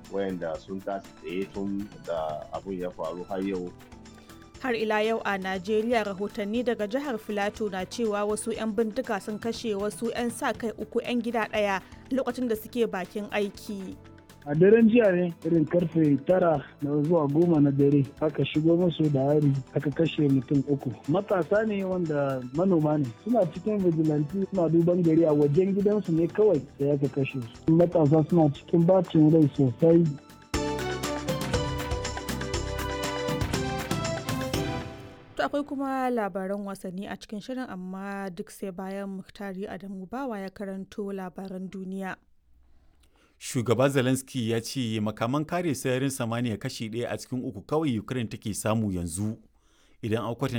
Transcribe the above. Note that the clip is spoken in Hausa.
wayanda sun tashi tsaye tun da abun ya faru har yau har ila yau a najeriya rahotanni daga jihar filato na cewa wasu 'yan bindiga sun kashe wasu 'yan sa kai uku 'yan gida ɗaya lokacin da suke bakin aiki a daren jiya ne irin karfe tara da zuwa goma na dare aka shigo musu da hari aka kashe mutum uku matasa ne wanda manoma ne suna cikin vigilante suna duban gari a wajen gidansu ne kawai da aka kashe su matasa suna cikin bacin rai sosai To akwai kuma labaran wasanni a cikin shirin amma duk sai bayan Muktari Adamu Bawa ya karanto labaran duniya. Shugaba Zelensky ya ce makaman kare sararin samaniya kashi ɗaya a cikin uku kawai Ukraine take samu yanzu idan an